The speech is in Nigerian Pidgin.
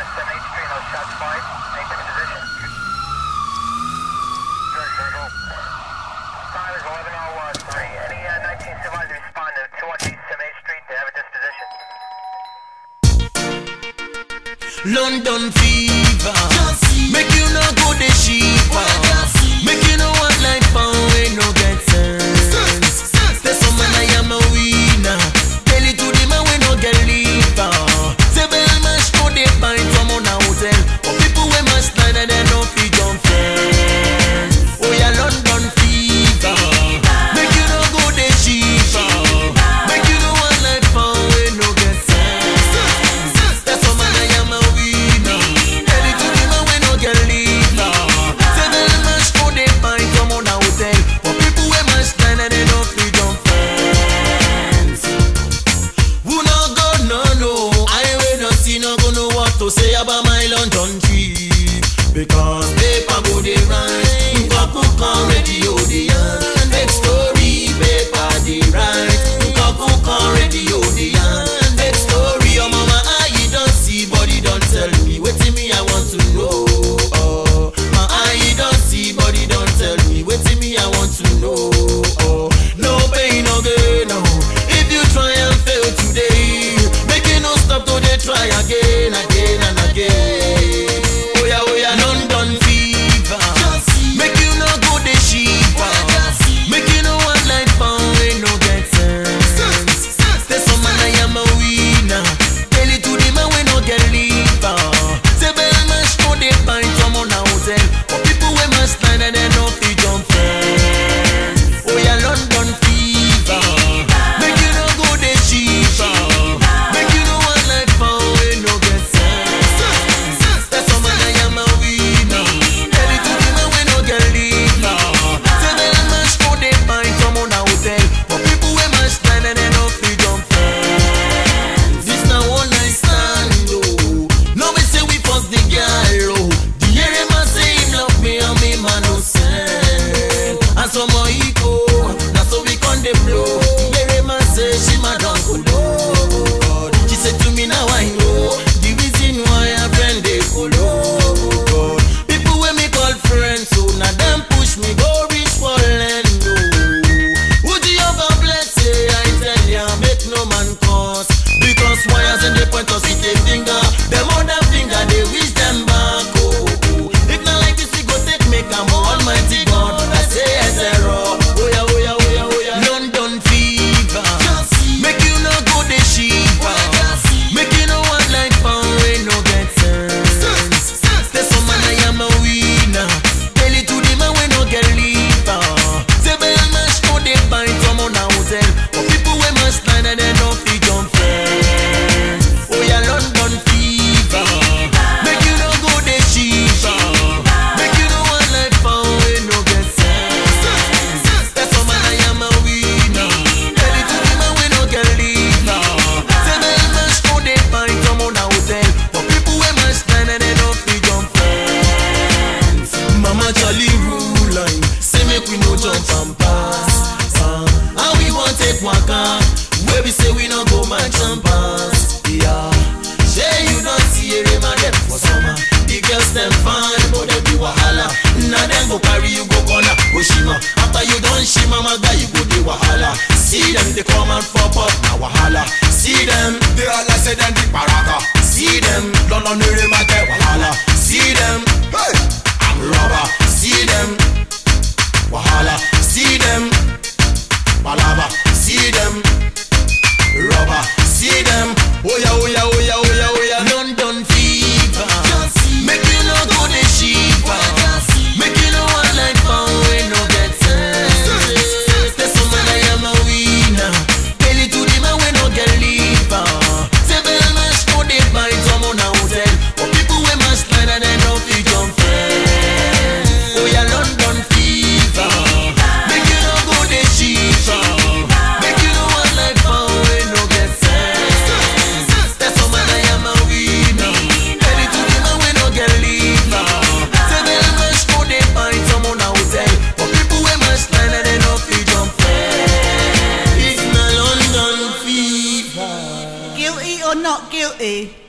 7 8th Street, no shots fired. Make this position. George Circle. Time is 11.03. Any uh, 19 supervisors respond to 218 7 8th Street to have a disposition. London fever. Make you no go the cheaper. Make you no want like pound we no get sense. Say some man I am a winner. Tell it to the man we no get liver. Say bell mash go dey buy from on a hotel. But people we must line and they no fit jump fence. Oh yeah, London fever. Make you no go the cheaper. Make you no want like pound we no get sense. That's some man I am a winner. Tell it to the man we no get liver. Say bell mash go dey buy from on a hotel. But people we must line and they no fit jump fence. Who no go no no I will not see no go know what to say about my London trip Because paper go dey write Nkaku kan radio dey yarn Fake story paper dey write Nkaku kan radio dey yarn Fake story oh mama eye don see body don tell me Wetin me I want to know oh. My eye don see body don tell me Wetin me I want to know oh. No pain no gain no If you try and fail today Make you no stop to dey try again again and again Oya oya London fever Make you no go dey shiver Make you no want like pound wey no get sense Say some man I am a winner Tell it to the man wey no get liver Say bell mash no dey find some on a hotel But people wey must line and they no fit jump fence Oya London fever Make you no go dey shiver Make you no want like pound wey no get sense Say some man I am a winner Tell it to the man wey no get liver Say bell mash no dey find some on a hotel But people wey must line and they no fit jump fence This na one night stand oh No be say we force the girl oh The area man say him love me and me man no send And some more eco Na so we con dey blow The area man say she ma don kolo God She say to me now I know The reason why her friend dey kolo God People wey me call friends so na dem push me go reach for land oh Would you ever bless say I tell ya make no man cause Because wires in the point of city finger Them other finger they wish them back oh, oh. If not like this we go take make am almighty God I say yes error Oh yeah oh yeah oh yeah oh yeah London fever Make you no go the shiver Make you no want like pound wey no get sense Say some man I am a winner Tell it to the man wey no get liver Say bell mash no dey buy from on a hotel But people wey must line and they no fit jump fence Oh yeah London fever Make you no go dey shiver Make you no want like pound wey no get sense Say some man I am a winner Tell it to the man wey no get liver Say bell mash no dey buy from on a hotel But people wey must line and they no fit jump fence Mama Charlie rule line Say make we no jump and pass uh, How we want take waka Where we say we no go match and pass Yeah Say you don't see a man dem for summer The girls them fine but they be wahala Now them go carry you go corner go shima After you done shima my guy you go dey wahala See them they come and pop up na wahala See them they all I say them the baraka See them London area ma get wahala See them hey I'm rubber See them wahala See them palava See them rubber See them oh yeah oh yeah oh yeah oh yeah oh yeah London fever Make you no go the shiver Make you no want like pound wey no get sense Say some man I am a winner Tell it to the man wey no get liver Say bell mash no dey buy some on a hotel But people wey must line and they no fit jump fence Oh yeah London fever Make you no go the shiver Make you no want like pound wey no get sense Say some man I am a winner Tell it to the man wey no get liver Say bell mash no dey buy some on a hotel But people wey must line and they no fit jump fence It's na London fever Guilty or not guilty?